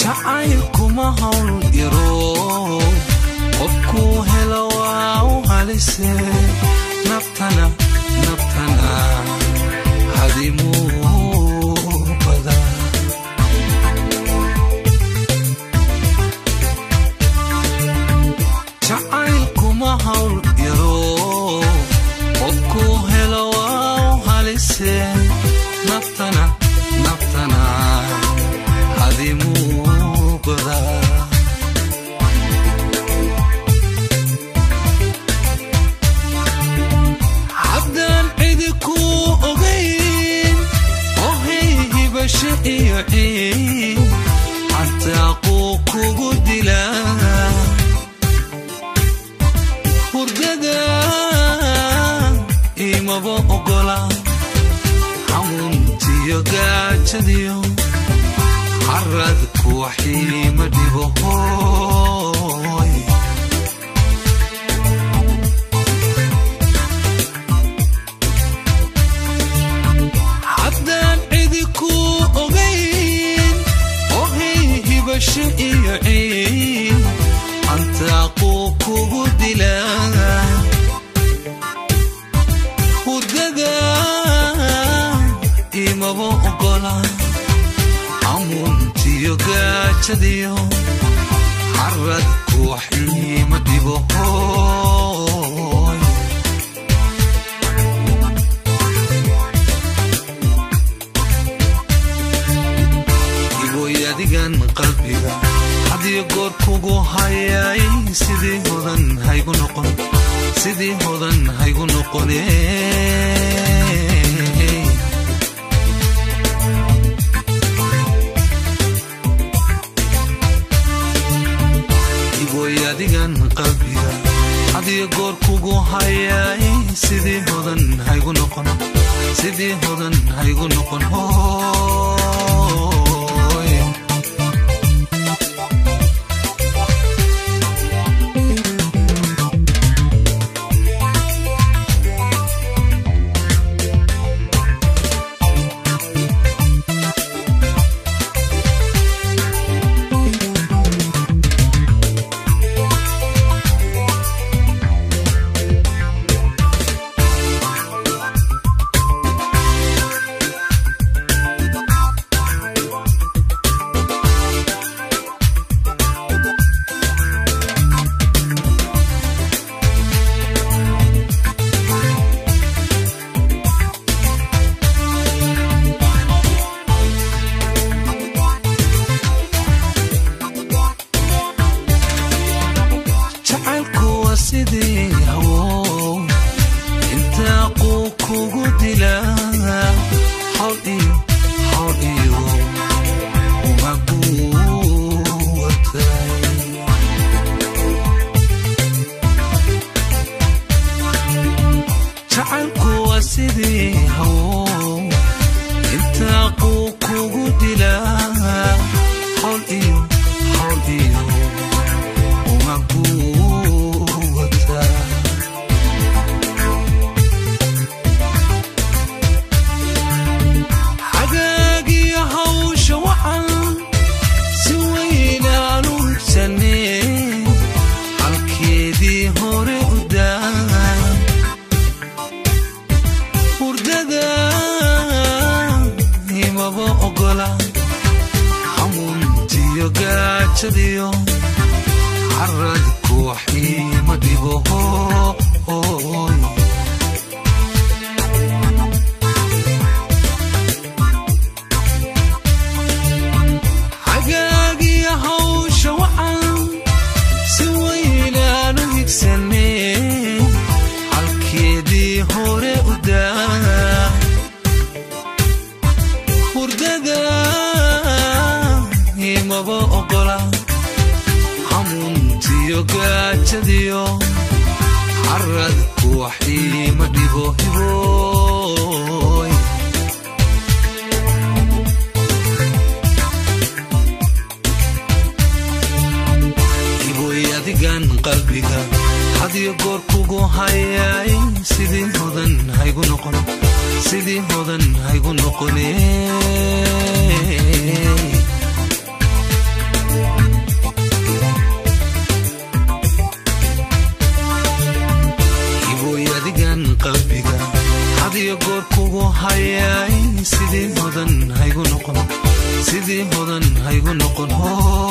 jacaylkuma hawl yaro qofkuu helo waa u halise naftana naftana hadimuu badaa jacaylkuma hawl yaro qofkuu helo waa u halise naftana naftana hadimuu badaa haddaan cidi kuu ogayn ohay hibasho iyo ciin cantaaquu kugu dilaa hurdada imaba ogola xamuuntiyo gaajadiyo caradku waxiima dhibo hooy haddaan cidi kuu ogayn ohay hibasho iyo ciin cantaaquu kugu dilaa hurdada imaba ogola amuuntiyo gaajadiyo caradku waxiima dhibo hooy igoy adigan qalbiga hadiyo goor kugu hayay sidii hodan haygu noqon sidii hodan haygu noqone igoy adigan qalbiga hadiyo goor kugu hayay sidii hodan haygu noqon sidii hodan haygu noqon hooy jacaylku waa sidii hawo intaa quu kugu dilaa hawl iyo hawl iyo umaguu watay jacaylku waa sidii hawo intaa quu kugu dilaa hawl iyo hawl iyo umaguwata xagaagiyo hawsha wacan si weynaanu hubsanee halkeedii hore u daa hurdada imaba ogola xamuuntiyo gaajadiyo caradku waxiima dhibo hooy xagaagiyo hawsha wacan si weynaanu higsanee halkeedii hore u daa hurdada imaba ogola xamuuntiyo gaajadiyo caradku waxiima dhibo hibooy iboy adigan qalbiga hadiyo goor kugu hayay sidii hodan haygu noqon sidii hodan haygu noqone hadiyo goor kugu hayay sidii hodan haygu noqon sidii hodan haygu noqon